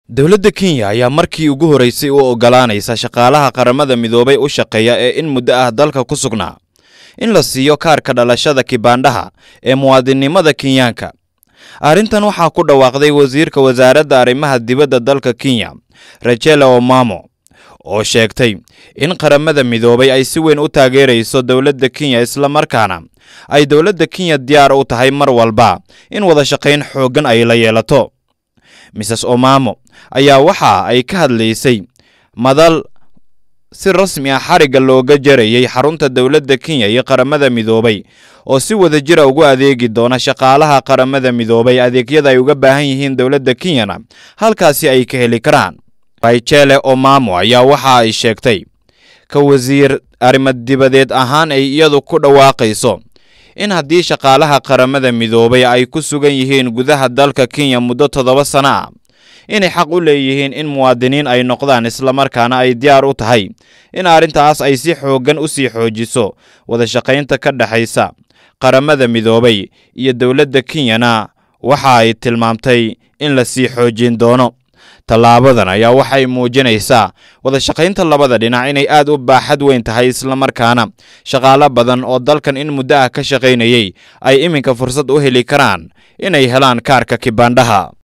dowladda kenya ayaa markii ugu horreysay u oggolaanaysa shaqaalaha qaramada midoobay u shaqeeya ee in muddo ah dalka ku sugnaa in la siiyo kaarka dhalashada kibaandhaha ee muwaadinnimada kenyaanka arrintan waxaa ku dhawaaqday wasiirka wasaaradda arrimaha dibadda dalka kenya rachela omamo oo sheegtay in qaramada midoobay ay si weyn u taageerayso dowladda kenya islamarkaana ay dowladda kenya diyaar u tahay mar walba in wada shaqayn xooggan ay la yeelato mrs omamo ayaa waxa ay ka hadlaysay madal si rasmi ah xarigga looga jarayay xarunta dowladda kenya iyo qaramada midoobay oo si wada jira ugu adeegi doona shaqaalaha qaramada midoobay adeegyada ay uga baahan yihiin dowladda kenyana halkaasi ay ka heli karaan rachele omamo ayaa waxa ay sheegtay ka wasiir arrimo-dibadeed ahaan ay iyadu ku dhawaaqayso in haddii shaqaalaha qaramada midoobay ay ku sugan yihiin gudaha dalka kenya muddo toddoba sano ah inay xaq u leeyihiin in muwaadiniin ay noqdaan islamarkaana ay diyaar u tahay in arrintaas ay si xooggan u sii xoojiso wada shaqaynta ka dhexaysa qaramada midoobay iyo dowladda kenyana waxa ay tilmaamtay in la sii xoojin doono tallaabadan ayaa waxay muujinaysaa wada shaqaynta labada dhinac inay aad u baaxad weyn tahay islamarkaana shaqaalo badan oo dalkan in muddo ah ka shaqaynayay ay iminka fursad u heli karaan inay helaan kaarka kibaandhaha